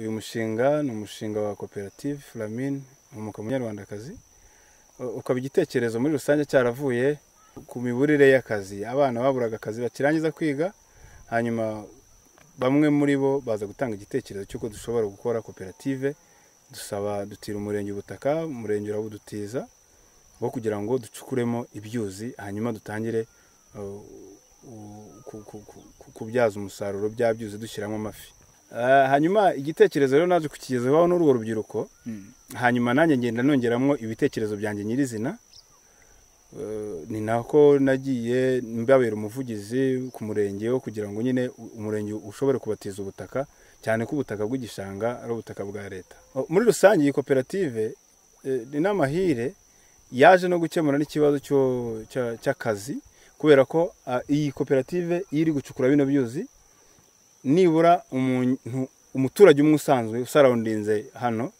mushinga ni umushinga wa koperative Flamine Humuka Munyarwandakazi ukaba igitekerezo muri rusange cyaravuye ku miburire y'akazi abana baburaga akazi bakirangiza kwiga hanyuma bamwe muri bo baza gutanga igitekerezo cy'uko dushobora gukora koperative dusaba dutira umurenge ubutaka umurenge urawudutiza wo kugira ngo ducukuremo ibyuzi hanyuma dutangire uh, u- ku- ku- ku- kubyaza umusaruro bya byuzi dushyiramo amafi Ah, hanyuma igitekerezo rero naje kukigezaho n'urwo rubyiruko hanyuma nanjye ngenda nongeramo ibitekerezo byanjye nyirizina Eh, ni nako nagiye mbabera umuvugizi ku murenge wo kugira ngo nyine u- umurenge ushobore kubatiza ubutaka cyane ko ubutaka bw'igishanga ari ubutaka bwa leta O, muri rusange iyi koperative eh, ni n'amahire yaje no gukemura n'ikibazo cyo- cya- cy'akazi kubera ko ah, iyi koperative iyo iri gucukura bino byuzi nibura umuntu umuturage umwe usanzwe usarawundinze hano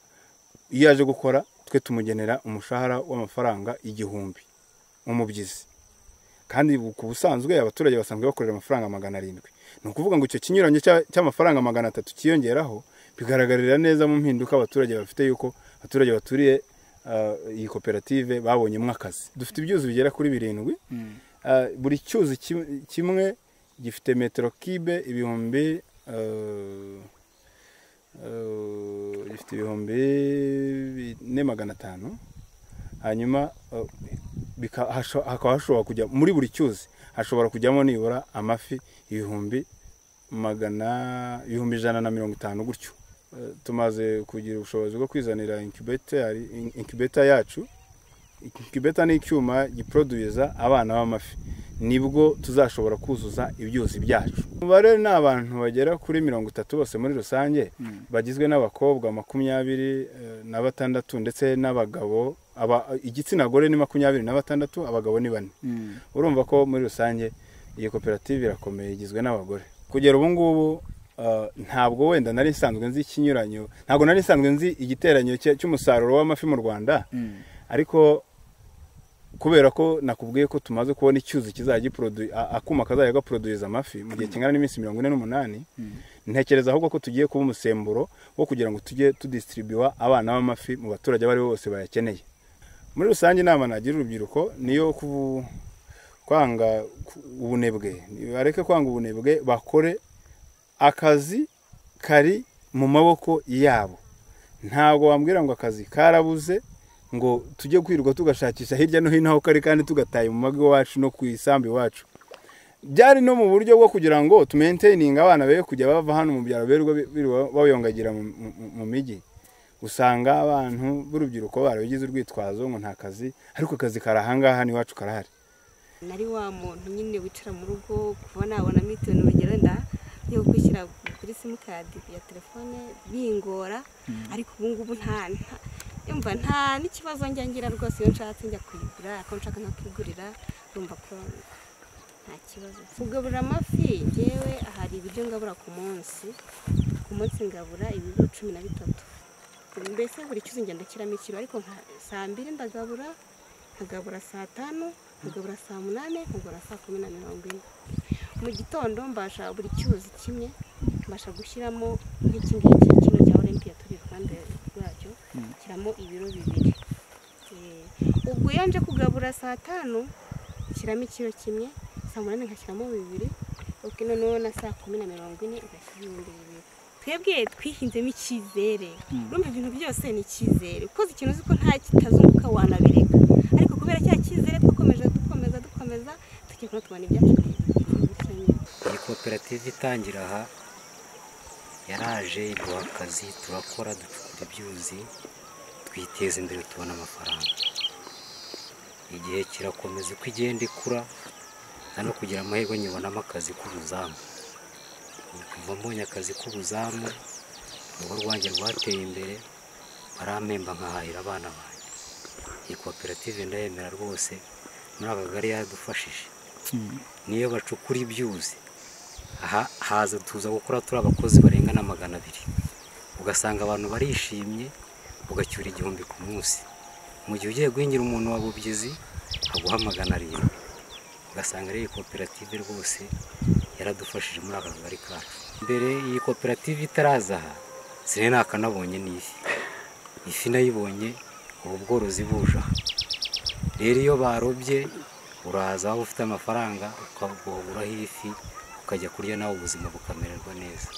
iyo aje gukora twe tumugenera umushahara w'amafaranga igihumbi umubyizi kandi bu- ku busanzwe abaturage basanzwe bakorera amafaranga magana arindwi ni ukuvuga ngo icyo kinyuranye cya- cy'amafaranga magana atatu cyiyongeraho bigaragarira neza mu mpinduka abaturage bafite yuko abaturage baturiye ah, iyi koperative babonyemo akazi dufite ibyuzi bigera kuri birindwi Ah, buri cyuzi kim- kimwe gifite metero kibe ibihumbi ah, Uh, gifite ibihumbi bine magana atanu hanyuma uh, bika- hasho- hakaba hashobora kujya muri buri cyuzi hashobora kujyamo nibura amafi ibihumbi magana ibihumbi ijana na mirongo itanu gutyo Uh, tumaze kugira ubushobozi bwo kwizanira incubator in- incubator yacu incubator ni icyuma giproduza abana b'amafi nibwo tuzashobora kuzuza ibyuzi byacu umubare ni abantu bagera kuri mirongo itatu bose muri rusange bagizwe n'abakobwa makumyabiri eh, na batandatu ndetse n'abagabo aba- igitsina gore ni makumyabiri na batandatu abagabo ni bane urumva ko muri rusange iyi koperative irakomeye igizwe n'abagore kugera ubu ngubu uh, ntabwo wenda nari nsanzwe nzi ikinyuranyo ntabwo nari nsanzwe nzi igiteranyo cya- cy'umusaruro w'amafi mu rwanda ariko kubera ko nakubwiye ko tumaze kubona icyuzi kizajya giprodu- a- akuma kazajya gaproduza amafi mu gihe kingana n'iminsi mirongo ine n'umunani ntekereza ahubwo ko tugiye kuba umusemburo wo kugira ngo tujye tudisitiribiwa abana b'amafi mu baturage abo ari bo bose bayakeneye muri rusange inama nagira urubyiruko niyo kubu- kwanga ku- ubunebwe bareke kwanga ubunebwe bakore akazi kari mu maboko yabo ntabwo wambwira ngo akazi karabuze ngo tujye kwirirwa tugashakisha hirya no hino aho kari kandi tugataye mu mago iwacu no ku isambu iwacu byari no mu buryo bwo kugira ngo tumenteyininge abana be kujya bava hano mu byaro birirwa birirwa bayongagira mu- mu- mu mijyi usanga abantu b'urubyiruko barabigize urwitwazo ngo nta kazi ariko akazi kari ahangaha n'iwacu karahari nari wa muntu nyine wicara mu rugo kuba nabona mitoni urugero wenda yo kwishyira kuri simukadi ya telefone bingora ariko ubu ngubu nta nta- yumva nta n'ikibazo njya ngira rwose iyo nshatse njya kuyigura ako nshaka nkakigurira urumva ko nta kibazo kugaburira amafi yewe hari ibiryo ngabura ku munsi ku munsi ngabura ibiro cumi na bitatu mbese buri cyuzi ngenda nshyiramo ikiro ariko nka saa mbiri ndagabura nkagabura saa tanu nkagabura saa munani nkagabura saa kumi na mirongo ine mu gitondo mbasha buri cyuzi kimwe mbasha gushyiramo nk'iki ngiki kino cya olimpiya turi iruhande rwacyo nshyiramo ibiro bibiri Eh, ubwo iyo nje kugabura saa tanu nshyiramo ikiro kimwe saa munani ngashyiramo bibiri ok noneho na saa kumi na mirongo ine ngashyiramo ibindi bibiri twebwe twihinzemo icyizere urumva ibintu byose ni icyizere ukoze ikintu uzi ko nta kitazunguka wanabireka ariko kubera cya cyizere dukomeje dukomeza dukomeza tujya kuba tubona ibyacu byiza nyine. iyi koperative itangira aha yaraje iduha akazi turakora ducukura ibyuzi twiteza imbere tubona amafaranga igihe kirakomeza uko igenda ikura nta no kugira amahirwe nyibonamo akazi k'ubuzamu kuva mbonye akazi k'ubuzamu urugo rwanjye rwateye imbere baramemba nkahahira abana banjye iyi koperative ndayemera rwose muri aka kagari yaradufashije niyo bacukura ibyuzi aha haza tuza gukora turi abakozi barenga na magana abiri ugasanga abantu barishimye ugacyura igihumbi ku munsi mu gihe ugiye guhingira umuntu wa bubyizi aguha magana arindwi ugasanga ari iyi koperative rwose yaradufashije muri aka kagari kacu mbere iyi koperative itaraza aha ziriya nakanabonye ni ifi ifi nayibonye ubu bworozi buja rero iyo barobye uraza waba ufite amafaranga ukagura ifi ukajya kurya nawe ubuzima bukamererwa neza